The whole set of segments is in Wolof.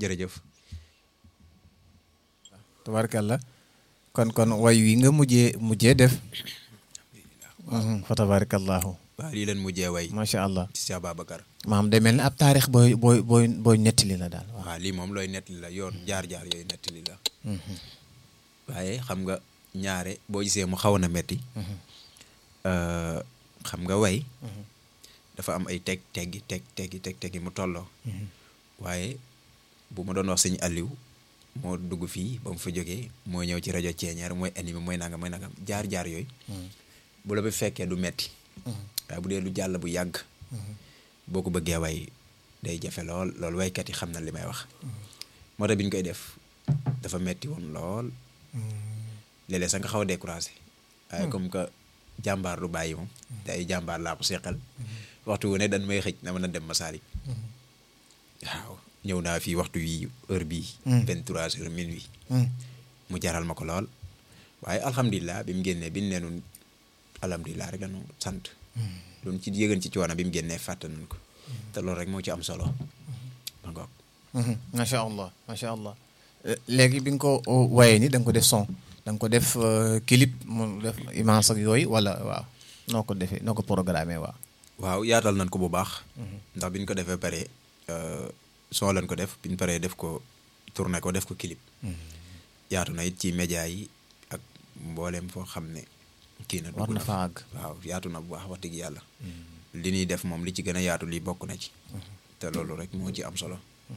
jërëjëf tabarkalla kon kon way wi nga mujjee mujjee def fa tabarakallahu waaw lii leen mujjee way macha allah ci Cheikh Babacar maam day mel ni ab taarix booy booy booy booy nettali la daal waaw waaw lii moom looy nettali la yoon jaar-jaar yooyu nettali la waaye xam nga ñaare boo gisee mu xaw na metti xam nga way dafa am ay teg teggi teg teggi teg teggi mu tolloo waaye bu ma doon wax sëñ Aliou moo dugg fii ba mu fa jógee mooy ñëw ci rajo Ceeñeer mooy animé mooy nangam mooy nangam jaar-jaar yooyu bu la bi fekkee du metti waaye bu dee lu jàll bu yàgg boo ko bëggee way day jafe lool loolu waykat yi xam na li may wax moo tax bi ñu koy def dafa metti woon lool léeg-léeg sax nga xaw a découragé waaye comme que jàmbaar du bàyyi moom te ay jàmbaar laa ko seqal waxtu wu ne dañ may xëj na mën a dem Masalik waaw ñëw naa fii waxtu wi heure bii vingt trois heures minuit mu jaral ma ko lool waaye alhamdulilah bi mu génnee bi ñu neenu alhamdulilah rek dañu sant loolu ci yëgan ci coono bi mu génnee fàtte nañ ko te loolu rek moo ci am solo ma ngoog macha allah macha allah léegi bi nga ko wayee ni da nga ko def son da nga ko def clip mu def image ak yooyu wala waaw noo ko defee noo ko programmé waaw waaw yaatal nañ ko bu baax ndax bi ñu ko defee pare son lañ ko def bi ñu paree def ko tourné ko def ko clip yaatu na it ci média yi ak mbooleem foo xam ne kii na war na fa àgg waaw yaatu na bu baax wax dëgg yàlla li ñuy def moom li ci gën a yaatu li bokk na ci te loolu rek moo ci am solo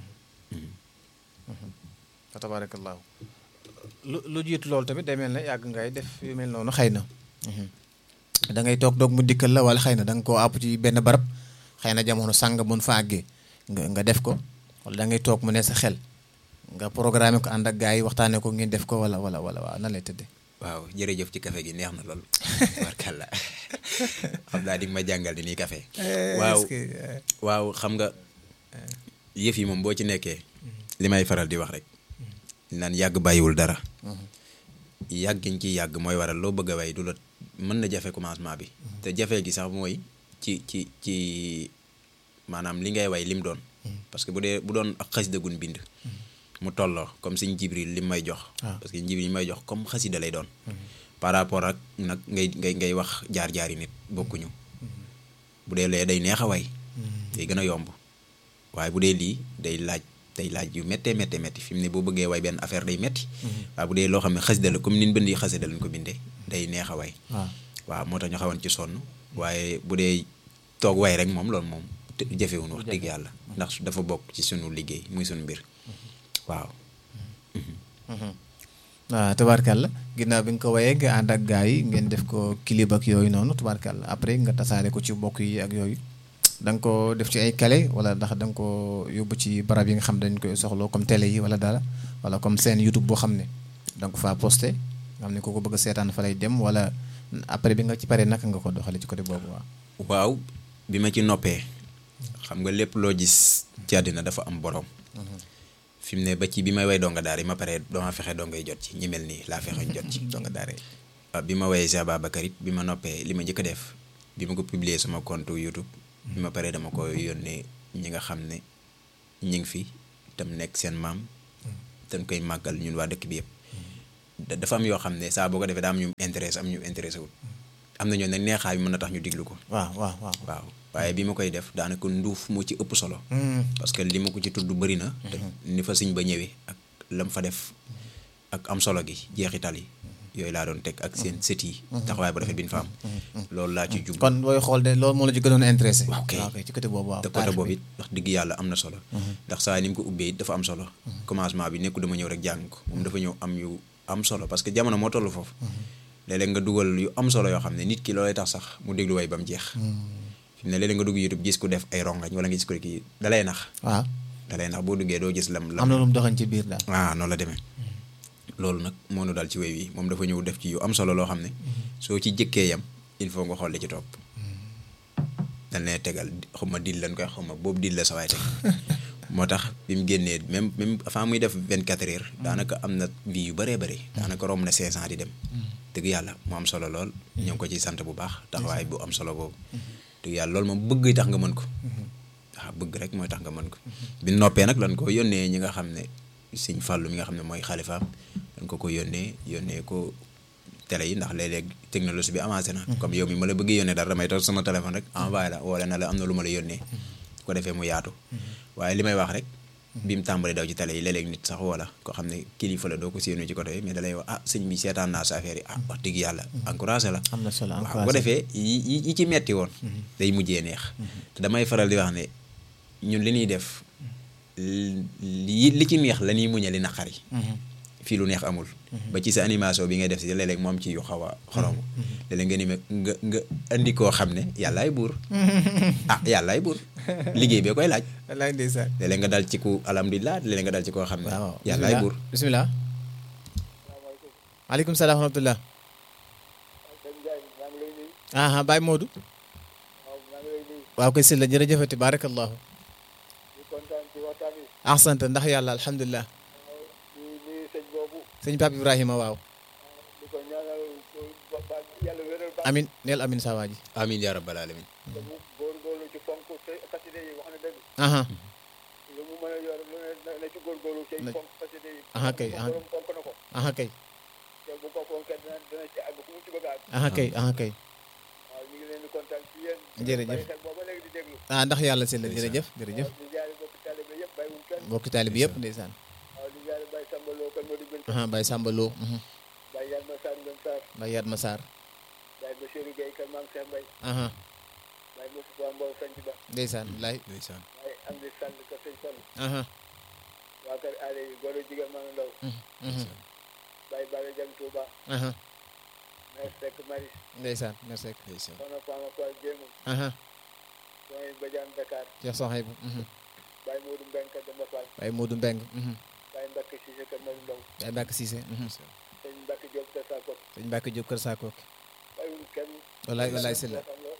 fa tabarakallahu lu lu jiitu loolu tamit day mel ne yàgg ngay def yu mel noonu xëy na da ngay toog doog mu dikkal la wala xëy na da nga koo àpp ci benn barab xëy na jamono sàng mun fa àggee nga nga def ko wala da ngay toog mu ne sa xel nga programme ko ànd ak gars yi waxtaanee ko ngeen def ko wala wala wala waaw nan lay tëddee. waaw jërëjëf ci café gi neex na lool barkalla xam naa di ma jàngal ni nii café waaw waaw xam nga yëf yi moom boo ci nekkee li may faral di wax rek naan yàgg bàyyiwul dara yàgg giñ ci yàgg mooy waral loo bëgg a way du la mën na jafe commencement bi te jafe gi sax mooy ci ci ci maanaam li ngay way lim doon parce que bu dee bu doon ak xasida gun bind mu tolloo comme sëñ Jibril li may jox parce que Jibril li may jox comme xasida lay doon par rapport ak nag ngay ngay ngay wax jaar-jaari nit bokkuñu bu dee lee day neex a way day gën a yomb waaye bu dee lii day laaj day laaj yu méttee méttee métti fi mu ne boo bëggee way benn affaire day métti waaye bu dee loo xam ne xasida la comme nin bëndi xasida lañ ko bindee day neex a way waaw moo tax ñu xawoon ci sonn waaye bu dee toog way rek moom loolu moom jafewuñ wax dëgg yàlla ndax dafa bokk ci sunu liggéey muy sunu mbir waaw waaw tubaarkàlla ginnaaw bi nga ko wayee nga ànd ak gars yi ngeen def ko clip ak yooyu noonu tubaarkàlla après nga tasaare ko ci mbokk yi ak yooyu da nga ko def ci ay kale wala ndax da nga ko yóbbu ci barab yi nga xam dañ koy soxloo comme télé yi wala dara wala comme seen YouTube boo xam ne da nga ko faa posté nga xam ne ko ko bëgg a seetaan fa lay dem wala après bi nga ci paree naka nga ko doxale ci côté boobu waaw. waaw bi ma ci noppee xam nga lépp loo gis ci àddina dafa am borom. fi mu ne ba ci bi may way donga daara yi ma pare dama fexe dongay jot ci ñi mel nii laa fexe jot ci donga daara yi waaw bi ma wayee Cheikh Babacar it bi ma noppee li ma njëkk a def bi ma ko publier sama compte YouTube bi ma paree dama ko yónnee ñi nga xam ne ñi ngi fi tam nekk seen maam dañ koy màggal ñun waa dëkk bi yëpp dafa am yoo xam ne saa boo ko defee daa am ñu intéressé am ñu intéressé wul am na ñoo ne neexaay bi mën na tax ñu diglu ko waaw waaw waaw waaw waaye bi ma koy def daanaka nduuf moo ci ëpp solo parce que li ma ko ci tudd bëri na te ni fa siñ ba ñëwee ak lam fa def ak am solo gi jeexital yi yooyu laa doon teg ak seen sët yi taxawaay bu rafet bi ñu fa am loolu laa ci jub kon booy xool de loolu moo la ci gënoon a intéressé waaw kay ci côté boobu waaw te côté boobu it wax dëgg yàlla am na solo ndax saa ni mu ko ubbee it dafa am solo commencement bi nekku dama ñëw rek jàng ko moom dafa ñëw am yu am solo parce que jamono moo toll foofu léeg-léeg nga dugal yu am solo yoo xam ne nit ki loolay tax sax mu déglu way ba mu jeex fi ne léeg-léeg nga dugg YouTube gis ku def ay rongañ wala nga gis ko kii dalay nax waaw dalay nax boo duggee doo gis lam lam am na lu mu doxañ ci biir daal ah noonu la demee loolu nag moo nu daal ci way wi moom dafa ñëw def ci yu am solo loo xam ne soo ci jëkkee yam il faut nga xool li ci topp dañ ne tegal xaw ma dil lañ koy xaw ma boobu dil la sa waay teg moo tax bi mu génnee même même avant muy def vingt quatre heures daanaka am na vie yu bëree bëri daanaka romb na cinq cent di dem dëgg yàlla mu am solo lool ñoo ngi ko ci sant bu baax taxawaay bu am solo boobu dëgg yàlla loolu moom bëgg tax nga mën ko waaw bëgg rek mooy tax nga mën ko bi noppee nag lan ko yónnee ñi nga xam ne sëñ Fàllu mi nga xam ne mooy xalifaam dañ ko ko yónnee yónnee ko télé yi ndax léeg-léeg technologie bi avancé na comme yow mi ma la bëgg yónnee dara damay toog sama téléphone rek envoyé la wala na la am na lu ma la yónnee ko defee mu yaatu waaye li may wax rek bi mu tàmbali daw ci télé yi léeg-léeg nit sax wala koo xam ne kilifa la doo ko séenu ci côté yi mais da lay wax ah sëñ bi seetaan naa sa affaire yi ah wax dëgg yàlla encouragé la am na solo waaw bu ko defee yi yi ci metti woon day mujjee neex te damay faral di wax ne ñun li ñuy def li li ci neex la ñuy muñe li naqari fii lu neex amul ba ci sa animation bi ngay def si léeg-léeg moom ci yu xaw a xorom léeg-léeg nga ni me nga nga andi koo xam ne yàllaay buur ah yàllaay buur liggéey bee koy laaj wallaay ndeysaan léeg-léeg nga dal ci ku alhamdulilah léeg-léeg nga dal ci koo xam ne waaw yàllaay buur bisimilah maaleykum salaam wa rahmatullah aha Baye Modou waaw koy sëlla jërëjëfati barakallahu ahsant ndax yàlla alhamdulilah sëñ Pape Ibrahima waaw amin neel amin saa waa ji amin yaa rabbal alamin aha aha kay aha aha kay aha kay aha kay jërëjëf ah ndax yàlla si la jërëjëf jërëjëf mbokki taalibe yëpp ndeysaan aha Baye Samba Lo Baye Yatma Sarr aha ndeysaan lay ndeysaan aha aha ndeysaan merci ndeysaan aha Cheikh Sohaybou Baye Modou Mbeng Baye Mbacke Cissé sëñ Mbacke Diop Kër Sakoki wallaay wallaay si la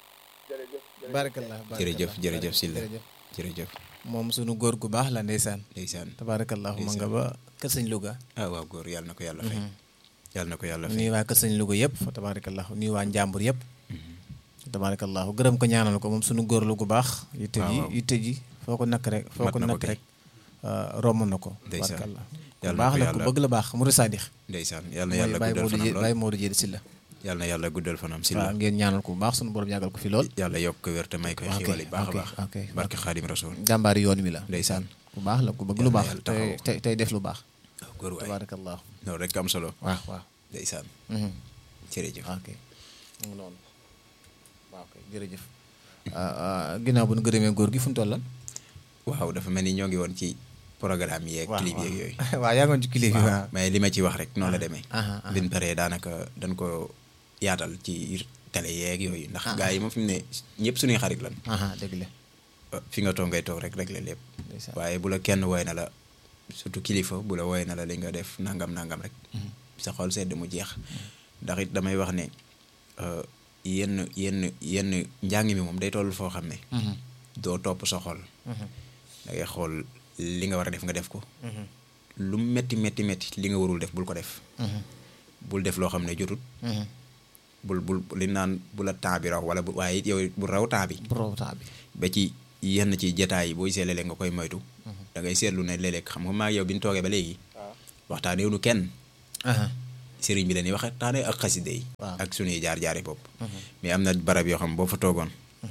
barakallah jërëjëf jërëjëf Sylla jërëjëf jërëjëf moom sunu góor gu baax la ndeysaan ndeysaan tabarakallahu ma nga ba kër sëñ Louga ah waaw góor yàlla na ko yàlla fay yàlla na ko yàlla fay nuyu waa kër sëñ Louga yëpp fa tabarakallahu nuyu waa Njàmbur yëpp tabarakallahu gërëm ko ñaanal ko moom sunu góor lu gu baax yitte ji waaw. yitte ji foo ko nakk rek foo Mat ko na ko nakk kay. rek romb na ko Ndeysaan. tabarakallah ku Yàlla na baax ko la ku yàlla- bëgg la baax murid sadix ndeysaan yàlla na mooy yàlla Baye guddal Modou fanam Dieng lool Baye Modou Dieng si la yàlla na yàlla guddal fanam waaw Sylla ngeen ñaanal ko bu baax sunu borom yàggal ko fi lool yàlla yokk ko wér te may koy ok, xiwal yi baax a ok, baax ok, barke xaadim rasul jàmbaari yoon wi la ndeysaan ku baax la ku bëgg lu Yàlla baax yàlla tey taxaw. tey tey def lu baax waaw góor waay tabarakallahu loolu rek am solo waaw waaw ndeysaan mhm. jërëjëf ok mu ngi noonu waaw kay jërëjëf ginnaaw bu nu gërëmee góor gi fu mu toll waaw dafa mel ni ñoo ngi woon ci programme yeeg waaw clip yeeg yooyu waaw yaa ngoon ci clip yi waaw mais li ma ci wax rek noonu la demee aha, aha. bin paree daanaka dañ ko yaatal ci télé yeeg yooyu ndax gars yi moom fi mu ne ñëpp suñuy xarit lan aha dëgg la fi nga toog ngay toog rek rek la lépp ndeysaan. waaye bu la kenn woy na la surtout kilifa bu la woy na la li nga def nangam nangam rek sa xol sedd mu jeex ndax it damay wax ne euh, yenn yenn yenn njàng mi moom day toll foo xam ne Mhm, doo topp sa xol mhm, da ngay xool li nga war a def nga def ko mhm, lu mu metti metti metti li nga warul def bul ko def mhm, bul def loo xam ne jotut mhm. bul bul li naan bu la temps bi raw wala bu waaye it yow bu raw temps bi bu rawtaa bi ba ci yenn ci jataay yi booy see léeg-léeg nga koy moytu da ngay seetlu ne léeg-léeg xam nga maa yow bi ñu toogee ba léegi waxtaanee nu kenn aha sëriñ bi la ñuy waxtaanee ak xaside yi Waaw. ak suñuy jaar-jaari bopp mais am na barab yoo xam boo fa toogoon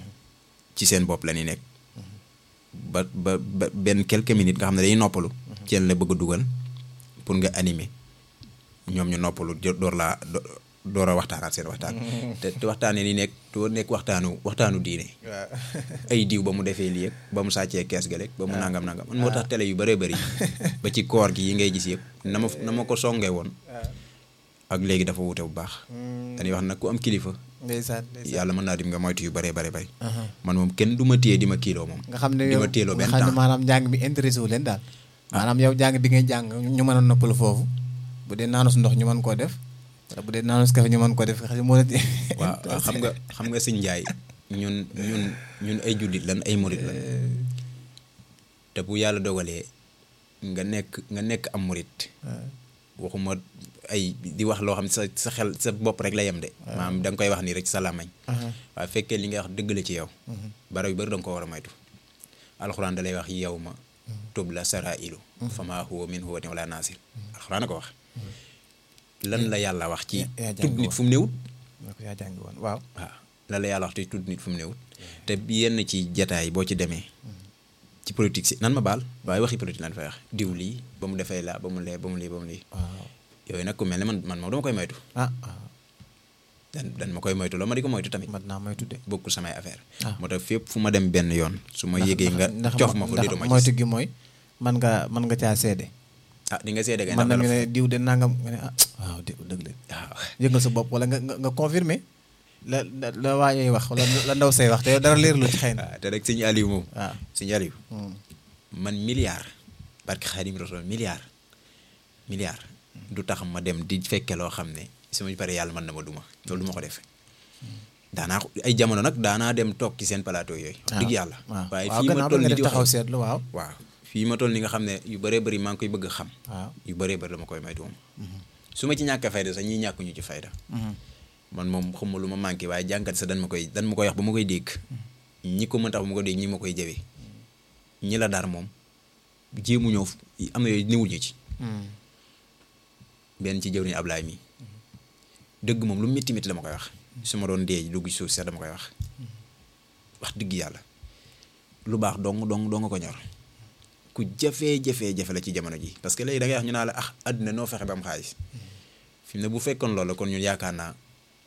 ci seen bopp la ñuy nekk ba ba ba benn quelques minutes nga xam ne dañuy noppalu ci la bëgg a dugal pour nga animer ñoom ñu noppalu jo- door laa do- door a waxtaanaat seen waxtaan te te waxtaanee ni nekk doo nekk waxtaanu waxtaanu diine waaw ay diw ba mu defee lii yëpp ba mu sàccee kees ga rek ba mu nangam nangam man moo tax télé yu bëree bëri ba ci koor gi yi ngay gis yëpp na ma na ma ko songee woon ak léegi dafa wute bu baax dañuy wax nag ku am kilifa ndeysaan ndeysaan yàlla mën naa dim nga moytu yu bëree bëri bëri aha man moom kenn du ma téye di ma kiiloo moom nga xam ne di yow ma téeloo nga benn xam ne temps maanaam njàng mi intéressé wu leen daal maanaam yow jàng bi ngay jàng ñu mën a noppalu foofu bu dee naanus ndox ñu mën koo def wala bu dee naanus kafe ñu mën koo def xam moo la waaw waaw xam nga xam nga sëñ Njaay ñun ñun ñun ay jullit lan ay murit lan te bu yàlla dogalee nga nekk nga nekk am murit waxuma ay di wax loo xam ne sa sa xel sa bopp rek la yem de maanaam da nga koy wax nii rek ci sa làmmañ waaye fekkee li ngay wax dëgg la ci yow barab yu bëri da nga ko war a moytu alxuraan da lay wax yow ma tub la sarailu fama huwa min huwatin wala nasir alxuraan a ko wax lan la yàlla wax ci yaa jàng tudd nit woon. fu mu néewut ko yaa jàngi woon waaw waaw lan la yàlla wax ci tudd nit fu mu néewut te yenn ci jataay boo ci demee ci politique si nan ma baal waaye waxi politique lan fay wax diw lii ba mu defee laa ba mu lee ba mu lii ba mu lii waaw yooyu nag ku mel ne man man moom dama koy moytu ah waaw dan dan ma koy moytu loo ma di ko moytu tamit mat naa may tudde bokkul samay affaire Ah. moo tax fépp fu ma dem benn yoon su ma yégee nga ndax cof ma fa ndax déedu ma moytu gis gi mooy man nga man nga caa seede ah di nga seede kay man na ndax ñu la ne diw de nangam nga ne ah waaw dé dëgg la waaw yëngal sa bopp wala nga nga nga confirmer la la la waayee wax wala la ndaw say wax te yow dara leerlu ci xëy na waaw te rek sëñ Aliou moom waaw sëñ Aliou Hmm. man milliard barke Xaadim Rasul milliard milliard du tax ma dem di fekke loo xam ne su ma paree yàlla mën na ma duma loolu du ma ko def daanaa ko ay jamono nag daanaa dem toog ci seen plateau yooyu wax dëgg yàlla waaw waaye waaw fii ma gannaaw ba toll nga ni def di taxaw wax seetlu waaw waaw fii ma toll ni nga xam ne yu bëree bëri maa ngi koy bëgg a xam waaw yu bëree bëri dama koy moytu moom su ma ci ñàkk fayda sax ñii ñàkkuñu ci fayda man moom xamuma lu ma manqué waaye jànkat sax dan ma koy dan ma koy wax ba ma koy dégg ñi ko mën tax ba ma koy dégg ñi ma koy jëwee ñi la dar moom jéemu ñëw am na yooyu niwuñu ci benn ci jëw ni Ablaay mi dëgg moom lu métti métti la ma koy wax su ma doon dee dugg ci suuf sax dama koy wax wax dëgg yàlla lu baax dong dong dong ko ñor ku jafee jafee jafe la ci jamono ji parce que léegi da ngay wax ñu naa la ah àdduna noo fexe ba am xaalis fi mu ne bu fekkoon loolu kon ñun yaakaar naa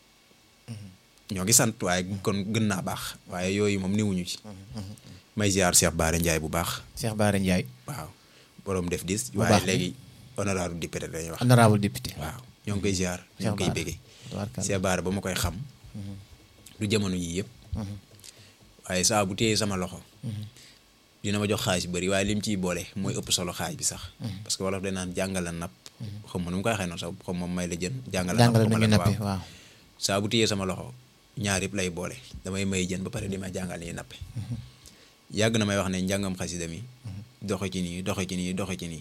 ñoo ngi sant waaye kon gën naa baax waaye yooyu moom niwuñu ci may ziar Cheikh Baare Ndiaye bu baax Cheikh Bara Ndiaye waaw borom def dis Bu waaye baax bi. léegi honorable député dañuy wax honorable député waaw ñoo ngi koy ziar ñoo ngi koy Bara. béggee Tabaarkalla. Cheikh Baare ba ma koy xam du jamono yii yëpp waaye saa bu téyee sama loxo dina ma jox xaalis bu bëri waaye lim ciy boole mooy ëpp solo xaaj bi sax parce que wolof day naan jàngala napp xam ma nu mu koy waxee noonu sax xam moom may la jën jàngala napp jàngale xaw nu ma ñu lan, nappe waaw. waaw saa bu téyee sama loxo ñaar yëpp lay boole damay may jën ba pare di ma jàngal ni nappe yàgg na may wax ne njàngam xasida mi doxe ci nii doxe ci nii doxe ci nii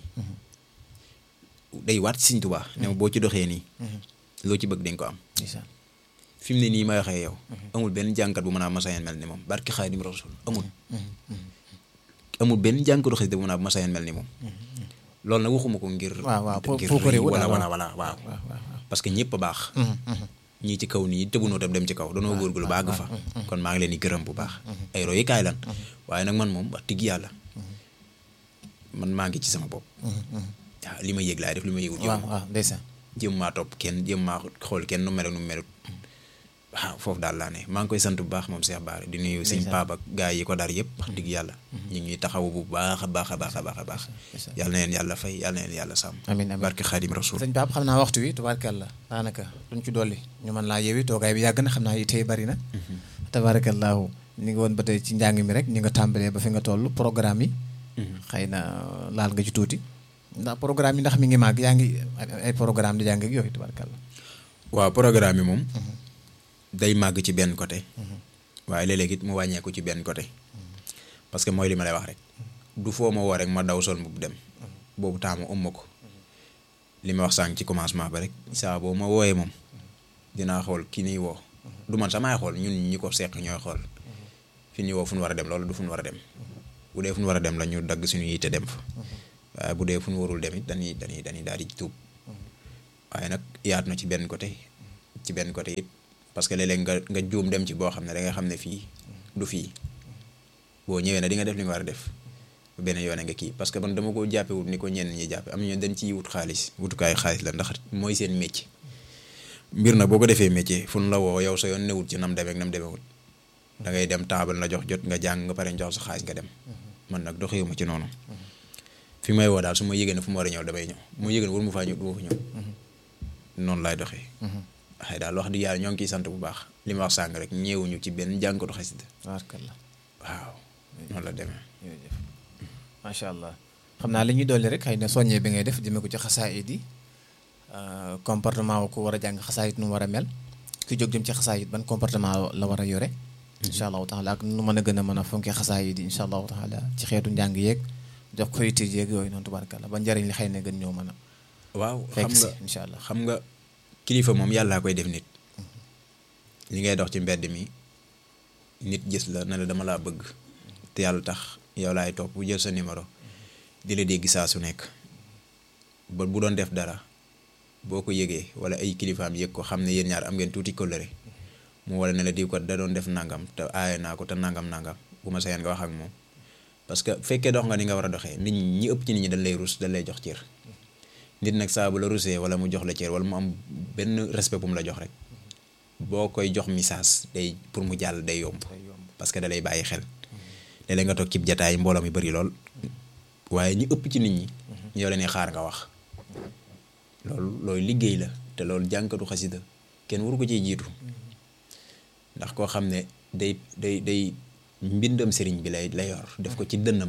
day waat Sëñ Tuubaa ne ma boo ci doxee nii loo ci bëgg dañ ko am ndeysaan fi mu ne nii may waxee yow amul benn jànkat bu mën a masayen mel ni moom barki Xaadim Rasul amul amul benn jànkatu xasida bu mën a masayen mel ni moom loolu nag waxuma ko ngir waaw waaw pour ngir pour ko rëy réew wala daal, wala wala waaw waaw waaw parce que ñëpp a baax ñii ci kaw nii tëbunoo tam dem ci kaw doonoo góorgóorlu ba àgg fa kon maa ngi leen di gërëm bu baax ay royukaay lan waaye nag man moom wax dëgg yàlla man maa ngi ci sama bopp waaw li ma yëg laay def li ma yëgul waaw jëm waaw ndeysaan jëm maa topp kenn jëm maa xool kenn nu mel ak nu mu melut waaw foofu daal laa ne maa ngi koy sant bu baax moom Cheikh Bara di nuyu sëñ Ndeysaan. Pape ak gaa yi ko dar yëpp wax dëgg yàlla ñu ngi ñuy taxawu bu baax a baax a baax a baax a baax Ndeysaan. yàlla na leen yàlla fay yàlla na leen yàlla sàmm amiin amiin barke Xaadim Rasul sëñ Pape xam naa waxtu wi tubaarkalla daanaka duñ ci dolli ñu mën laa yeewi toogaay bi yàgg na xam naa itee bari na tabaarakallaahu ñu ngi woon ba tey ci njàng mi rek ñu nga tàmbalee ba fi nga toll programme yi xëy na laal nga ci tuuti ndax programme yi ndax mi ngi màgg yaa ngi ay programme di jàng ak yooyu tubaarkalla waaw programme yi moom day màgg ci benn côté waaye léeg-léeg it mu wàññeeku ci benn côté parce que mooy li ma lay wax rek du foo ma woo rek ma daw sol mbubb dem boobu taamu ëmma ko li ma wax sànq ci commencement ba rek saa boobu ma wooyee moom dinaa xool ki niy woo du man samaay xool ñun ñi ko seq ñooy xool fi ñuy woo fu ñu war a dem loolu du fu ñu war a dem bu dee fu ñu war a dem la ñu dagg suñu yitte dem fa waaye bu dee fu ñu warul dem it dañuy dañuy dañuy daal di tuub waaye nag yaatu na ci benn côté ci benn côté it parce que léeg-léeg nga nga juum dem ci boo xam ne da nga xam ne fii du fii boo ñëwee ne di nga def li nga war a def benn yoone nga kii parce que man dama ko jàppewut ni ko ñenn ñi jàppe am na ñoo dañ ciy wut xaalis wutukaayu xaalis la ndax mooy seen métier mbir na boo ko defee métier fu nu la woo yow sa yoon newut ci nam demee ak nam demewut da ngay dem taabal na jox jot nga jàng nga pare jox sa xaalis nga dem man nag doxewuma ci noonu fi may woo daal su ma yëgee ne fu ma war a ñëw damay ñëw mu yëgee ne war mu faa ñëw du ma fa ñëw noonu laay doxee xëy daal wax di yàlla ñoo ngi ciy sant bu baax li ma wax sàng rek ñëwuñu ci benn jànkatu xasida tubaarkalla waaw noonu la demee jërëjëf macha allah xam naa li ñuy dolli rek xëy na soññee bi ngay def jëmee ko ci xasaayit yi comportement wu ku war a jàng xasaayit nu mu war a mel ki jóg jëm ci xasaayit ban comportement la war a yore incha allahu taala ak nu mën a gën a mën a fonkee xasaayit yi incha allahu taala ci xeetu njàng yeeg jox ko yitte yeeg yooyu noonu tubaarkalla ba njëriñ li xëy na gën ñoo mën a waaw fekk xam si nga incha allah xam nga kilifa moom yàllaa koy def nit li ngay dox ci mbedd mi nit gis la ne la dama laa bëgg te yàlla tax yow laay topp bu jël sa numéro di la dégg saa su nekk ba bu doon def dara boo ko yëgee wala ay kilifaam yëg ko xam ne yéen ñaar am ngeen tuuti kóllëre mu wala ne la diw ko da doon def nangam te aaye naa ko te nangam nangam bu ma sayeen nga wax ak moom parce que fekkee dox nga ni nga war a doxee nit ñi ñi ëpp ci nit ñi dañ lay rus dañ lay jox cër nit nag saa bu la rusee wala mu jox la cër wala mu am benn respect bu mu la jox rek boo koy jox message day pour mu jàll day yomb parce que da lay bàyyi xel léeg-léeg nga toog cib jataay mbooloo mi bëri lool waaye ñi ëpp ci nit ñi ñoo leen xaar nga wax loolu loolu liggéey la te loolu jànkatu xasida kenn waru ko ciy jiitu ndax koo xam ne day day day mbindam sëriñ bi lay lay yor def ko ci dënnam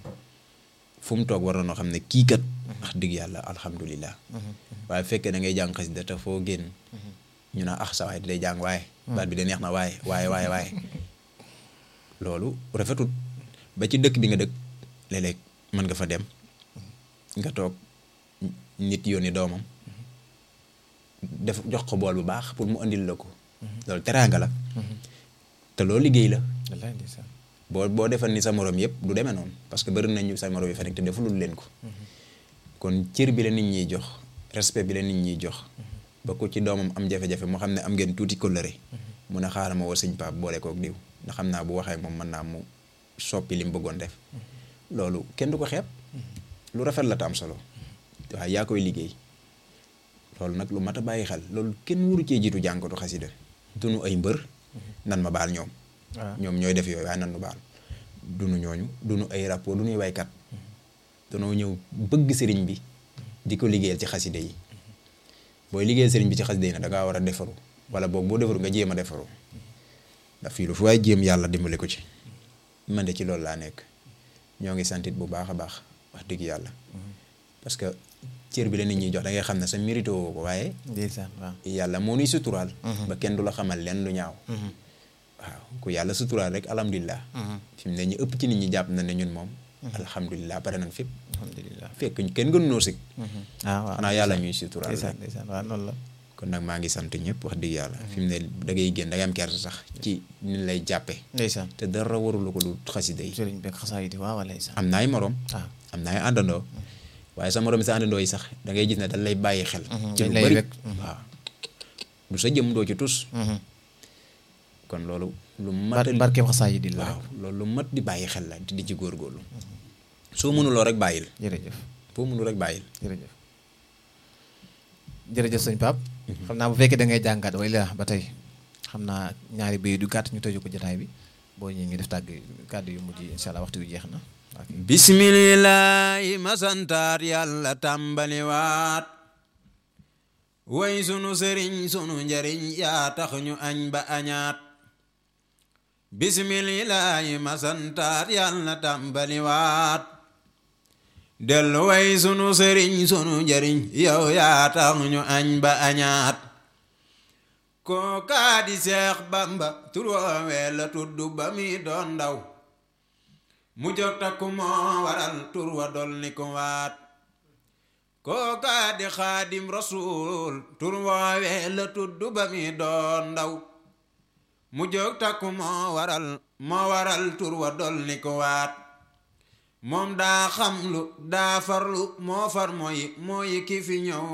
fu mu toog war na noo xam ne kii kat wax dëgg yàlla alhamdulilah waaye fekkee da ngay jàng xasida te foo génn ñu naa ah sa waay day jàng waaye baat bi de neex na waaye waaye waaye waaye loolu rafetut ba ci dëkk bi nga dëkk léeg-léeg mën nga fa dem nga toog nit yónni doomam def jox ko bool bu baax pour mu andil la ko loolu teraanga la te loolu liggéey la boo boo defal ni sa morom yëpp du demee noonu parce que bëri nañu sa morom yi fa nekk te defulul leen ko kon cër bi la nit ñiy jox respect bi la nit ñiy jox ba ko ci doomam am jafe-jafe moo xam ne am ngeen tuuti kóllëre mun a xaaral ma woo sëñ Pape boole kook diw ndax xam naa bu waxee moom mën naa mu soppi li mu bëggoon def loolu kenn du ko xeeb lu rafet la te am solo waaye yaa koy liggéey loolu nag lu mat a bàyyi xel loolu kenn wuru cee jiitu jànkatu xasida dunu ay mbër nan ma baal ñoom ñoom ñooy def yooyu waaye nan nu baal dunu ñooñu dunu ay rapport du nuy waykat danoo ñëw bëgg sëriñ bi di ko liggéeyal ci xasida yi booy liggéeyal sëriñ bi ci xasida yi nag da ngaa war a defaru wala boog boo defaru nga jéem a defaru ndax fii lu fu waaye jéem yàlla dimbali ko ci man de ci loolu laa nekk ñoo ngi santit bu baax a baax wax dëgg yàlla parce que cër bi la nit ñi jox da ngay xam ne sa mérite woo ko waaye yàlla moo nuy suturaal ba kenn du la xamal leen lu ñaaw waaw ku yàlla suturaal rek alhamdulilah fi mu ne ñu ëpp ci nit ñi jàpp na ne ñun moom alhamdulilah pare nañ fépp alhamdulilah fekk kenn gënu noo sig ah waaw xanaa yàlla ñuy suturaal ndeysaan ndeysaan waaw noonu la kon nag maa ngi sant ñëpp wax dëgg yàlla fi mu ne da ngay génn da ngay am kersa sax ci ni lay jàppe ndeysaan te dara warulu ko lu xasida yi sëriñ beeg xasaa yi di waaw ndeysaan am na ay morom waaw am na ay àndandoo waaye sa morom sa àndandoo yi sax da ngay gis ne dañ lay bàyyi xel ci dañ lu lay bëri wekk. waaw du sa jëm doo ci tus kon loolu lu mat a barkeem xasaa yi di la waaw loolu lu mat di bàyyi xel la di ci góorgóorlu soo mënuloo rek bàyyil jërëjëf boo mënul rek bàyyil jërëjëf jërëjëf sëñ Pape xam naa bu fekkee da ngay jàngat way la ba tey xam naa ñaari béy du gàtt ñu tëju ko jotaay bi boo ñëwee ngi def tàgg kàddu yu mujj incha allah waxtu wi jeex na ok bismillaahi ma santaat yàlla tàmbaliwaat way sunu sëriñ sunu njariñ yaa tax ñu añ ba añaat bismillaahi ma santaat yàlla tàmbaliwaat dellu way sunu sëriñ sunu njariñ yow yaa tax ñu añ ba añaat kookaa di seex bamba tur woowee la tudd ba mi doon ndaw mu jóg takku moo waral tur wa dolli ko waat kookaa di xaadim rasuul tur woowee la tudd ba mi doon ndaw mu jóg takku moo waral moo waral tur wa dolli ko waat moom daa xamlu daa farlu moo far mooy mooy ki fi ñëw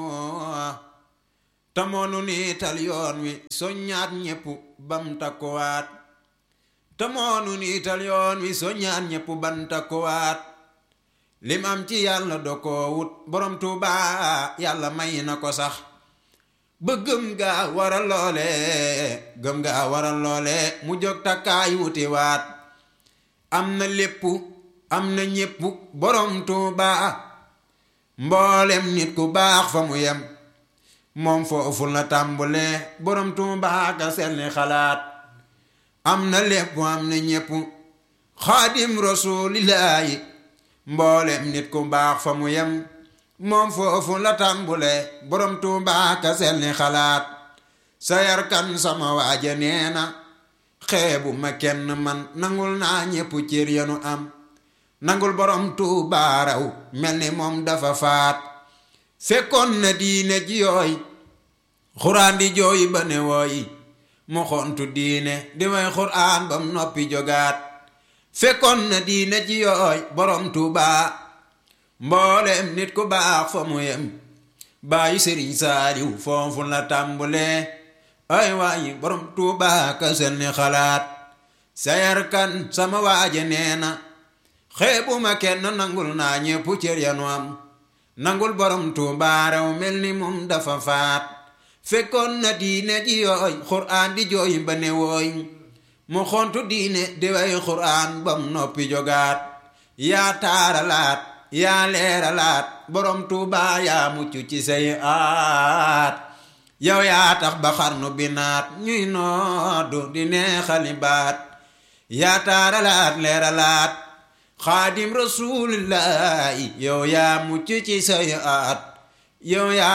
te moonu niital yoon wi soññaat ñépp bam takkuwaat te moonu niital yoon wi soññaat ñépp bam takkuwaat lim am ci yàlla do ko wut borom tuuba yàlla may na ko sax ba gëm gaa waral loole gëm gaa waral loole mu jóg takkaay wuti waat am na lépp am na ñépp borom tuuba mboolem nit ku baax fa mu yem moom foofu la tàmbulee borom tuuba ka selli xalaat am na lépp am na ñépp xaadim rasuulillaahi mboolem nit ku baax fa mu yem moom foofu la tàmbulee borom tuuba ka selli xalaat sa yarkan sama waaja nee na xeebu ma kenn man nangul naa ñépp cër yanu am nangul borom tuuba raw mel ni moom dafa faat fekkoon na diine ji yooy xuraan di jooy ba ne wooyi mu xontu diine di way xuraan bam noppi jogaat fekkoon na diine ji yooy borom Tuuba mboolem nit ku baax fa mu yem bàyyi sëriñ saaliw foofu la tàmbulee ay waayi borom Tuuba ka sel ni xalaat sayar kan sama waaje nee na xeebuma kenn nangul naa ñépp cër yanu am nangul borom Tuuba rew mel ni moom dafa faat fekkoon na diine ji yooy xuraan di jooy ba ne wooy mu xontu diine di way xuraan bam noppi jogaat yaa taaralaat yaa leeralaat borom Tuuba yaa mucc ci say aat yow yaa tax ba xarnu bi naat ñuy noodu di neexali baat yaa taaralaat leeralaat xaadim rasulillahi yow yaa mucc ci say aat yow yaa